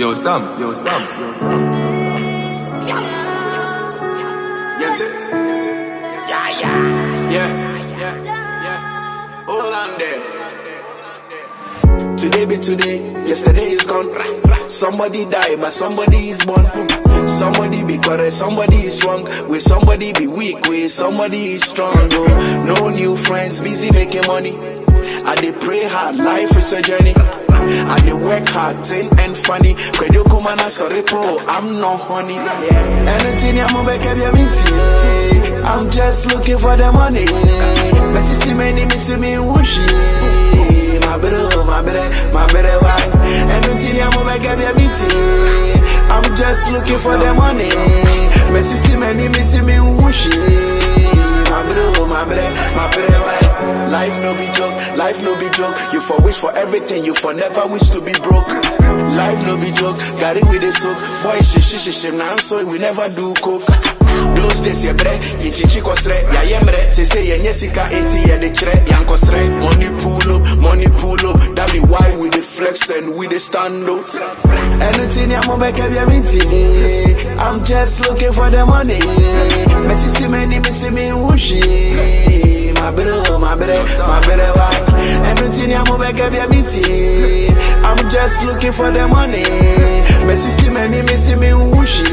Yo, Sam, yo, Sam, Get it? Yeah, yeah, yeah, yeah, yeah. Hold on there. Today be today, yesterday is gone. Somebody die, but somebody is born. Somebody be correct, somebody is wrong. With somebody be weak, with somebody is strong. Oh, no new friends, busy making money. I dey pray hard, life is a journey. I dey work hard, thin and funny. Credo come na sorry po, I'm not honey. Anything I'm back up your I'm just looking for the money. Messi see many, me see me whooshy. My better, my better, my better why? Anything I'm back up your I'm just looking for the money. Messi see many, me see me whooshy. My better, my better, my better why? Life no be joke, life no be joke. You for wish for everything, you for never wish to be broke. Life no be joke, got it with the soak. Boy, shi shi shi shi, now so we never do coke. Those days, yeah, bre, ye chichi kosre, ya yemre. Se se ye nyesika eti ye de chre, yan kosre. Money pull up, money pull up. That be why we the flex and we the stand out. Anything ya mo beke bi minti. I'm just looking for the money. Messi see many, me see me whooshy. My better, my better, my better why? Anything ya mo beke bi minti. I'm just looking for the money. Messi see many, me see me whooshy.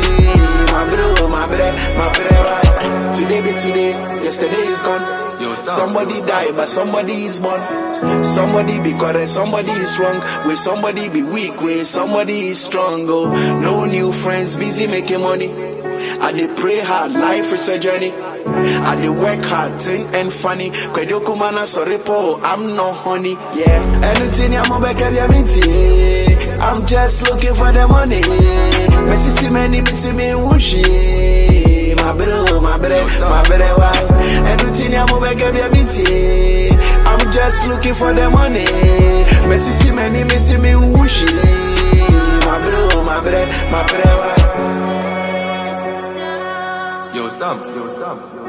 My better, my better, my better why? Today be today, yesterday is gone. Yo, Sam. Somebody die, but somebody is born. Somebody be correct, somebody is wrong. With somebody be weak, with somebody is strong. Oh, no new friends, busy making money. I dey pray hard, life is a journey. I dey work hard, thin and funny. Credo kumana sorry po, I'm not honey. Yeah, anything I'm back up your minty. I'm just looking for the money. Messi see many, me see me whooshy. My better, my better, my better why? Anything I'm back up your minty. I'm just looking for the money. Messi see many, me see me whooshy. My better, my better, my better why? Yo, Sam, yo, Sam.